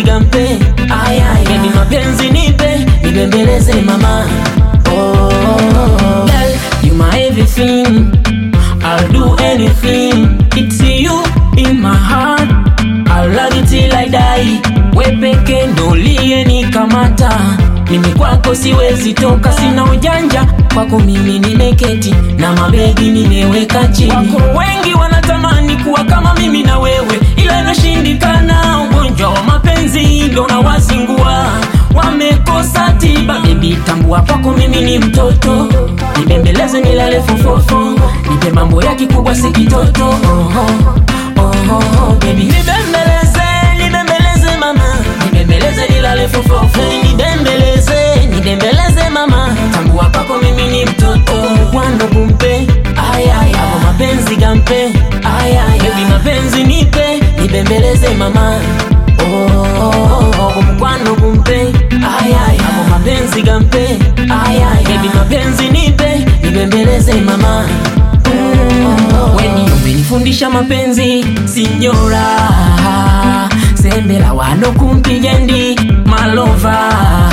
gampe Baby mapenzi nipe nibembeleze mama oh, girl, you my everything I'll do anything It's you in my heart I'll love you till I die We peke ndo uliyenikamata mimi kwako siwezi toka, sina ujanja kwako mimi nimeketi na mabegi nimeweka chini. Wako wengi wanatamani kuwa kama mimi na wewe, ila inashindikana. Ugonjwa wa mapenzi ndo nawazingua, wamekosa tiba. Bebi tambua, kwako mimi ni mtoto, nibembeleze nilale fofofo, nipe mambo ya kikubwa si kitoto. Oh, oh, oh, oh, baby nibembeleze, nibembeleze mama, nibembeleze nilale fofofo, nibembeleze, nibembeleze mama, tambua kwako mimi ni mtoto, kwando kumpe ayay, hapo mapenzi gampe ayay, baby mapenzi nipe, nibembeleze mama Oh, oh, oh, mkwano kumpe ayay, hapo mapenzi gampe ayay, baby mapenzi nipe, nibembeleze mama Oh, weni umenifundisha mapenzi sinyora sembera wano kumpijendi malova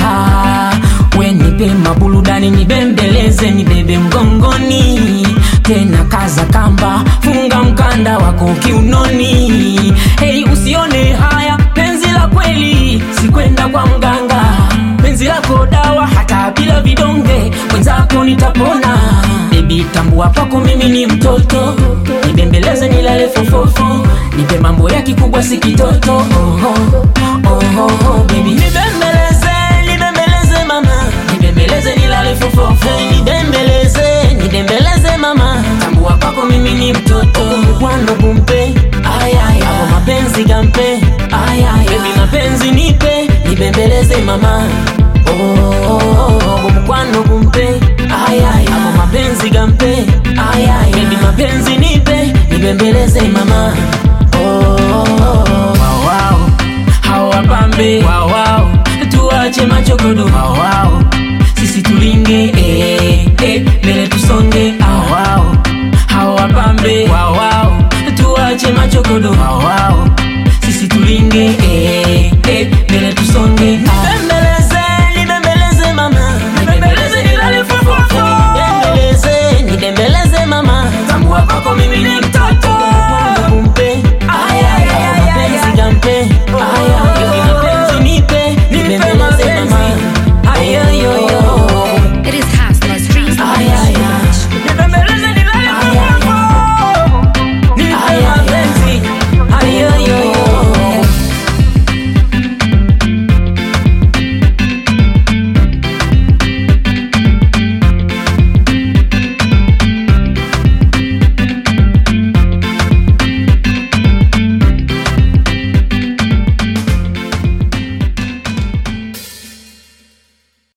wenipe mabuludani nibembeleze nibebe mgongoni tena kaza kamba funga mkanda wako kiunoni hei usione haya penzi la kweli sikwenda kwa mganga penzi lako dawa hata bila vidonge mwenzako nitapona bebi tambua kwako mimi ni mtoto nibembeleze nilale fofofo nipe mambo ya kikubwa si kitoto oh, oh, oh, oh, oh, baby nibembeleze nibembeleze mama nibembeleze nilale fofofo nibembeleze nibembeleze mama tambua kwako mimi ni mtoto kwando kumpe ayay hapo mapenzi gampe ayay baby mapenzi nipe nibembeleze mama oh, oh, oh, mkwano kumpe ayay hapo mapenzi gampe ayay baby mapenzi nipe nibembeleze mama oh, oh, oh. Wow, wow. hawa pambe wow, wow. tuache machokodo wow, wow. sisi tulinge eh, eh, mbele tusonge ah, wow. hawa pambe wow, wow. tuache machokodo wow, wow.